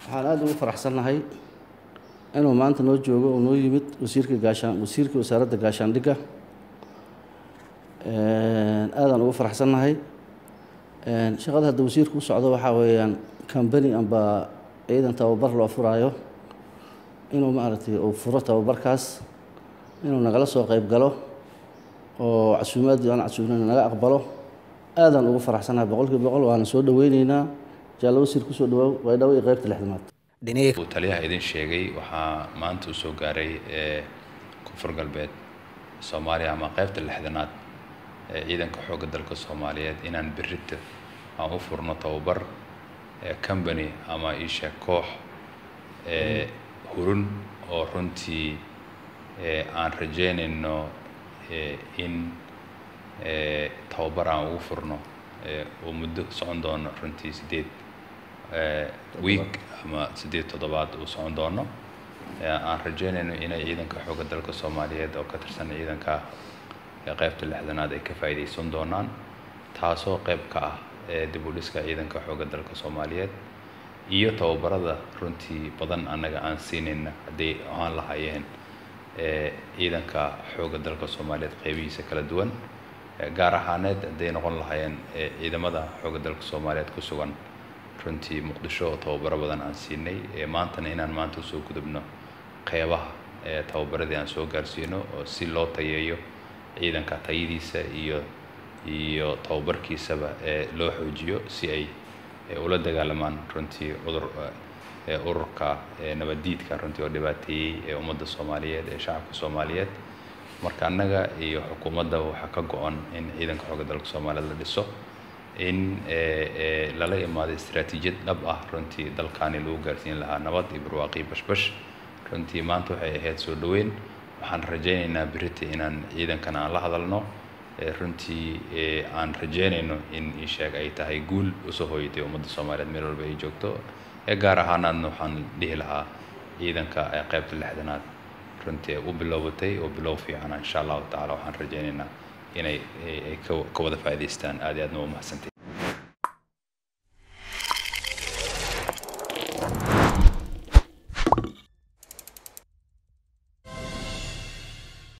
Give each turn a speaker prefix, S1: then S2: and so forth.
S1: waxaan aada ugu faraxsannahay inuu maanta noo joogo oo noo yimid wasiirka gaashaan wasiirka wasaaradda gaashaandhigga aadaan ugu faraxsannahay shaqada hadda wasiirku u socdo waxaa weeyaan combany amba ciidan tababar loo furaayo inuu maaragtay uu furo tababarkaas inuu nagala soo qayb galo oo casuumaadii aan casuumnayna naga aqbalo aadaan ugu faraxsannahay boqolkiiba boqol waana soo dhoweyneynaa jaallo wasiir kusoo dhawaaw waydhawo iyo qaybta lixdamaad
S2: uu taliyaha idin sheegay waxaa maanta uu soo gaaray ee koonfur galbeed soomaaliya ama qaybta lixdanaad ee ciidanka xoogga dalka soomaaliyeed inaan berrita aan u furno tababar ee company ama iisheeg koox ee hurun oo runtii ee aan rajeynayno in tababar aan ugu furno oo muddo socon doono runtii sideed week ama siddeed toddobaad uu socon doono aan rajeynayno inay ciidanka xoogga dalka soomaaliyeed oo ka tirsan ciidanka qaybta lixdanaad ay ka faa'iidaysan doonaan taasoo qayb ka ah dib u dhiska ciidanka xoogga dalka soomaaliyeed iyo tababarada runtii badan annaga aan siinayna hadday ahaan lahaayeen ciidanka xoogga dalka soomaaliyeed qaybihiisa kala duwan gaar ahaaneed hadday noqon lahaayeen ciidamada xoogga dalka soomaaliyeed ku sugan runtii muqdisho oo tababaro badan aan siinay maantana inaan maanta usoo gudubno qeybaha tababaradii aan soo gaarsiino oo si loo tayeeyo ciidanka tayadiisa iyo iyo tababarkiisaba loo xoojiyo si ay ula dagaalamaan runtii cudur ururka nabaddiidka runtii oo dhibaateeyey ummadda soomaaliyeed ee shacabka soomaaliyeed marka annaga iyo xukuumadda waxaa ka go-an in ciidanka xoogga dalka soomaaliyeed la dhiso in lala imaado istaraatiijiyad dhab ah runtii dalkaani lagu gaarsiin lahaa nabad iyo barwaaqii bashbash runtii maanta waxay ahayd soo dhoweyn waxaan rajaynaynaa berita inaan ciidankan aan la hadalno runtii aan rajeynayno in isheeg ay tahay guul usoo hooyatay ummadda soomaaliyeed meel walba ay joogto gaar ahaanaadna waxaan dhihi lahaa ciidanka qaybta lixdanaad runtii u bilowbatay oo bilow fiicana insha allahu tacala waxaan rajaynaynaa inay ka wada faa'idaystaan aad iyo aadna waa mahadsantahy